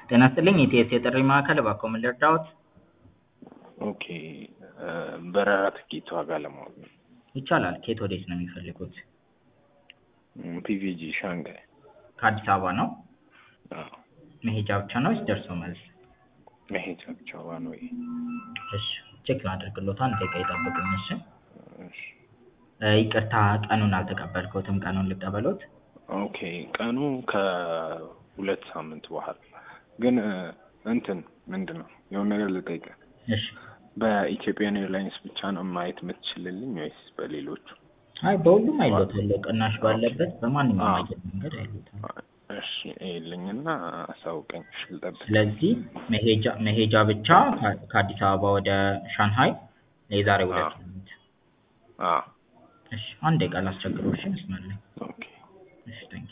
ጤና ይስጥልኝ የኢቲኤስ የጥሪ ማዕከል እባክዎ ምን ልርዳዎት? ኦኬ በረራ ትኬት ዋጋ ለማወቅ ነው። ይቻላል ከየት ወዴት ነው የሚፈልጉት? ፒቪጂ ሻንጋይ። ከአዲስ አበባ ነው? አዎ መሄጃ ብቻ ነው ወይስ ደርሶ መልስ? መሄጃ ብቻ ዋን ዌይ። እሺ ቼክ ላድርግልዎት አንድ ደቂቃ ይጠብቁኝ እሺ። እሺ እ ይቅርታ ቀኑን አልተቀበልኩትም ቀኑን ልቀበሎት? ኦኬ ቀኑ ከሁለት ሳምንት በኋላ ግን እንትን ምንድን ነው የሆነ ነገር ልጠይቅህ። እሺ በኢትዮጵያን ኤርላይንስ ብቻ ነው ማየት የምትችልልኝ ወይስ በሌሎቹ? አይ በሁሉም አይሎታለሁ ቅናሽ ባለበት በማንኛውም አዎ። አየር መንገድ አይሎታል። እሺ ይልኝና አሳውቀኝ። እሺ ልጠብቅ። ስለዚህ መሄጃ መሄጃ ብቻ ከ- ከአዲስ አበባ ወደ ሻንሃይ የዛሬ ሁለት አዎ። ሳምንት። አዎ እሺ አንድ ደቂቃ ላስቸግረው እሺ መስመር ላይ ኦኬ እሺ ታንኪ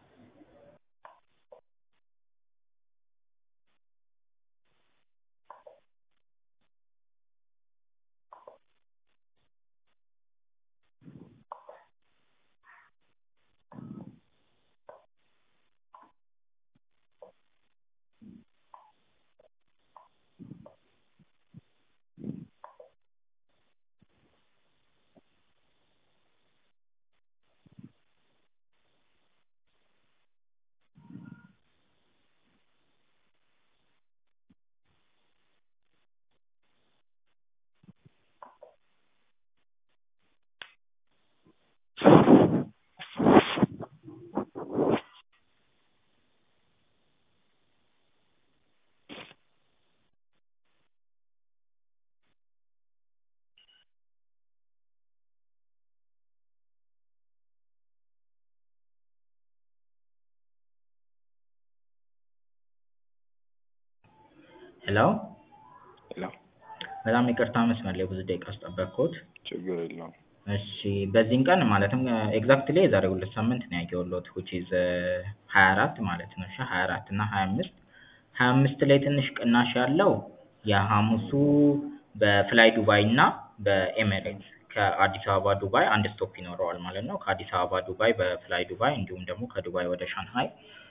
ሄሎ ሄሎ በጣም ይቅርታ መስመር ላይ ብዙ ደቂቃ አስጠበቅኩት። ችግር የለውም። እሺ በዚህን ቀን ማለትም ኤግዛክትሊ የዛሬ ሁለት ሳምንት ነው ያየሁልዎት which is ሀያ አራት ማለት ነው እሺ ሀያ አራት እና ሀያ አምስት ሀያ አምስት ላይ ትንሽ ቅናሽ ያለው የሐሙሱ በፍላይ ዱባይ እና በኤሚሬትስ ከአዲስ አበባ ዱባይ አንድ ስቶፕ ይኖረዋል ማለት ነው። ከአዲስ አበባ ዱባይ በፍላይ ዱባይ እንዲሁም ደግሞ ከዱባይ ወደ ሻንሃይ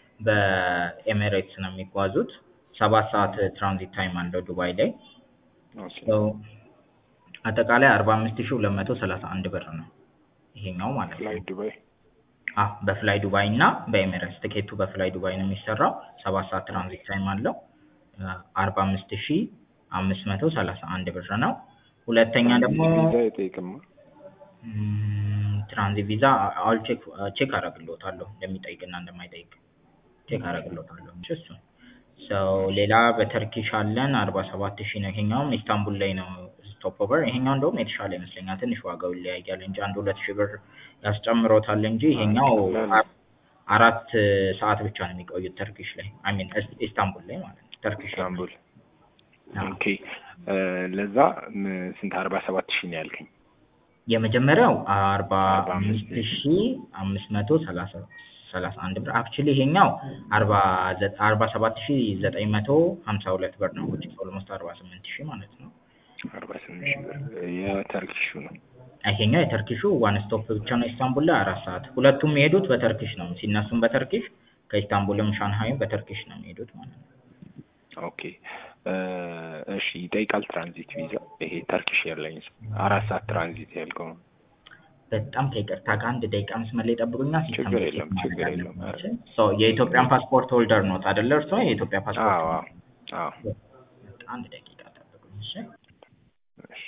በኤሚሬትስ ነው የሚጓዙት። ሰባት ሰዓት ትራንዚት ታይም አለው ዱባይ ላይ ኦኬ ሶ አጠቃላይ አርባ አምስት ሺህ ሁለት መቶ ሰላሳ አንድ ብር ነው ይሄኛው ማለት ነው። ፍላይ ዱባይ አ በፍላይ ዱባይ እና በኤሚሬትስ ትኬቱ በፍላይ ዱባይ ነው የሚሰራው። ሰባት ሰዓት ትራንዚት ታይም አለው። አርባ አምስት ሺህ አምስት መቶ ሰላሳ አንድ ብር ነው። ሁለተኛ ደግሞ ቪዛ አይጠይቅማ። ም፣ ትራንዚት ቪዛ አል ቼክ ቼክ አደርግልዎታለሁ እንደሚጠይቅና እንደማይጠይቅ ቼክ አደርግልዎታለሁ። እሺ እሱን ሰው ሌላ በተርኪሽ አለን አርባ ሰባት ሺህ ነው። ይሄኛውም ኢስታንቡል ላይ ነው ስቶፕ ኦቨር። ይሄኛው እንደውም የተሻለ ይመስለኛል ትንሽ ዋጋው ይለያያል እንጂ አንድ ሁለት ሺህ ብር ያስጨምሮታል እንጂ ይሄኛው አ- አራት ሰዓት ብቻ ነው የሚቆዩት ተርኪሽ ላይ አይ ሚን ኢስታንቡል ላይ ማለት ነው ተርኪሽ ላይ ኢስታንቡል አዎ። ኦኬ እ ለዛ ም- ስንት አርባ ሰባት ሺህ ነው ያልከኝ? የመጀመሪያው አርባ አርባ አምስት አምስት ሺህ አምስት መቶ ሰላሳ ሰላሳ አንድ ብር አክቹሊ ይሄኛው አርባ ዘ- አርባ ሰባት ሺህ ዘጠኝ መቶ ሀምሳ ሁለት ብር ነው which is almost አርባ ስምንት ሺህ ማለት ነው። አርባ ስምንት ሺህ ብር የተርኪሹ ነው። ይሄኛው የተርኪሹ ዋን ስቶፕ ብቻ ነው ኢስታንቡል ላይ አራት ሰዓት ሁለቱም የሚሄዱት በተርኪሽ ነው ሲነሱም በተርኪሽ ከኢስታንቡልም ሻንሃይም በተርኪሽ ነው የሚሄዱት ማለት ነው። ኦኬ እ እሺ ይጠይቃል ትራንዚት ቪዛ ይሄ ተርኪሽ ኤርላይንስ አራት ሰዓት ትራንዚት ያልከው ነው። በጣም ከይቅርታ ጋር አንድ ደቂቃ መስመር ላይ ጠብቁኛ ሲስተም ችግር ቼክ የለም ማድረግ ችግር የለም። አለብን። ሶ የኢትዮጵያን ፓስፖርት ሆልደር ኖት አይደለ እርስዎ የኢትዮጵያ ፓስፖርት አዎ አዎ አዎ በቃ አንድ ደቂቃ ጠብቁኝ እሺ እሺ